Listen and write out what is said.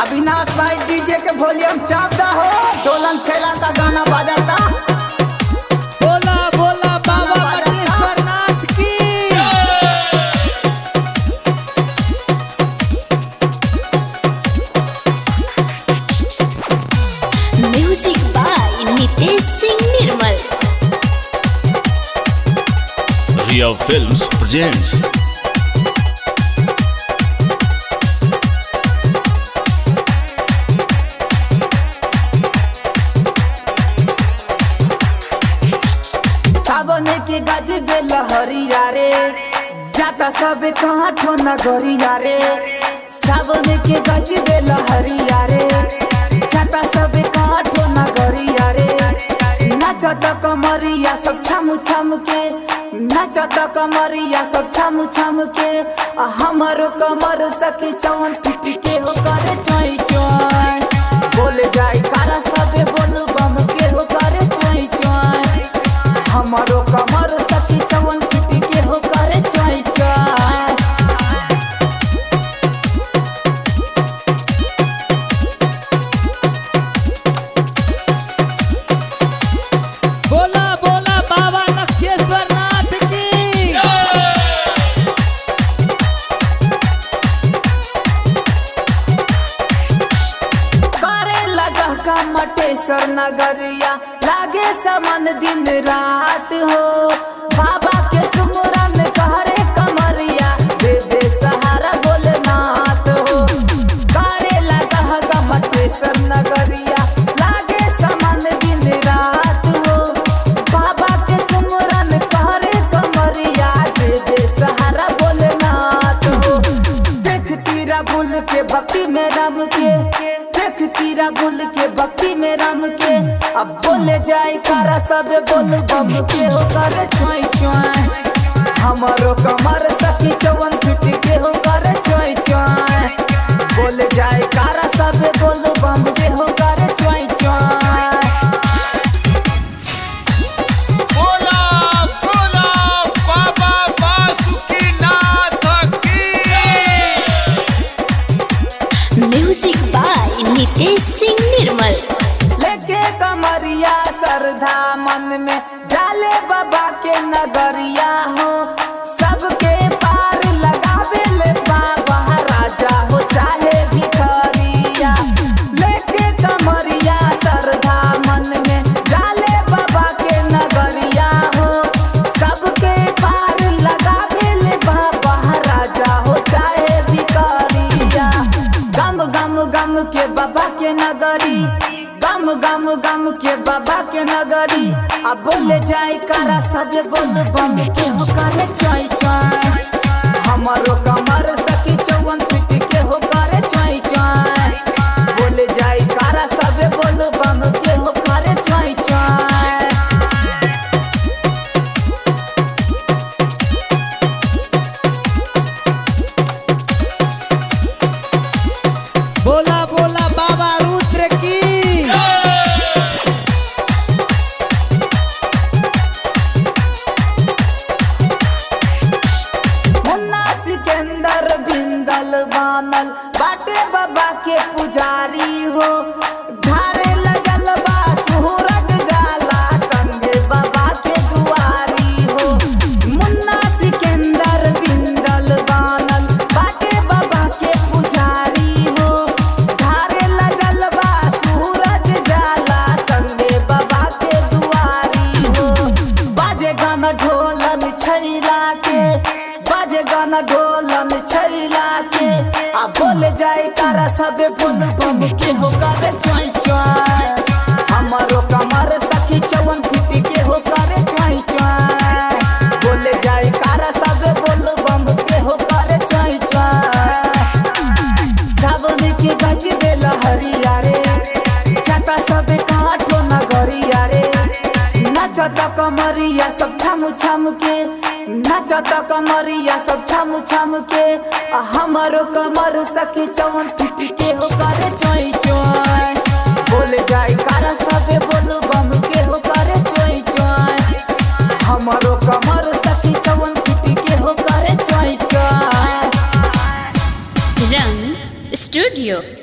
अविनाश भाई डीजे के वॉल्यूम चाप दा हो डोलन छेला का गाना बजाता बोला बोला बाबा मटेश्वर नाथ की music by Nitesh Singh Nirmal Ria Films presents Sawan के गज बे लहरिया रे जाता सब कहाँ ठो नगरिया रे सावन के गज बे लहरिया रे जाता सब कहाँ ठो नगरिया रे नाचत कमरिया सब छम छम के नाचत कमरिया सब छम छम के आ हमारो कमर सखी चवन फिट के हो करे चोई चोई बोले जाई कारा सबे बोलू बम के हो करे चोई चोई हमारो कमर सखी चवन फिट के हो करे चोई चोई बोला बोला बाबा नक्षेश्वर नाथ की करे लगा का मटेश्वर नगरिया लागे समन दिन रात हो बाबा के सुमरन कहरे कमरिया दे दे सहारा भोलेनाथ हो करे लगा का मटेश्वर नगरिया लागे समन दिन रात हो बाबा के सुमरन कहरे कमरिया दे दे सहारा भोलेनाथ हो देख तीरा बुल के भक्ति में राम के देख तीरा बुल के भक्ति में राम के अब बोले जाए कारा सब बोल बम के हो करे चोई चोई हमारो कमर सखी चवन फिट के हो करे चोई चोई बोले जाए कारा सब बोल बम के हो करे चोई चोई बोला बोला बाबा बासुकीनाथ की म्यूजिक बाय नितेश सिंह निर्मल लेके कमरिया श्रद्धा मन में डाले बाबा के नगरिया हो सबके पार लगावे ले बाबा राजा हो चाहे भिखरिया लेके कमरिया श्रद्धा मन में डाले बाबा के नगरिया हो सबके पार लगावे ले बाबा राजा हो चाहे भिखरिया गम गम गम के बाबा के नगरी गम गम गम के बाबा के नगरी अब बोले जाए कारा सबे बोल बम के हो करे चोई चोई हमारो कमर सखी चौवन फिट के हो करे चोई चोई बोले जाए कारा सबे बोल बम के हो करे चोई चोई बोला बोला बाबा रुद्र की मुन्ना सिकंदर बिंदल बानल बाटे बाबा के पुजारी हो धारे लगल बा सूरज जाला संगे बाबा के दुआरी हो मुन्ना सिकंदर बिंदल बानल बाटे बाबा के पुजारी हो धारे लगल बा सूरज जाला संगे बाबा के दुआरी हो बाजे गाना ढोलन छैला के बाजे गाना ढोलन छैला के आ बोले जाए तारा सबे बोल बम के हो करे चोई चोई हमारो कमर सखी चवन फिटी के हो करे चोई चोई बोले जाए तारा सबे बोल बम के हो करे चोई चोई सावन के गज बे लहरिया रे चाटा सब काठो नगरिया रे नाचत कमरिया सब छम छम के नाचत कमरिया सब छम छम के आ हमारो कमर सखी चवन फिट के हो करे चोई चोई बोले जाए कारा सबे बोलू बम के हो करे चोई चोई हमारो कमर सखी चवन फिट के हो करे चोई चोई रंग स्टूडियो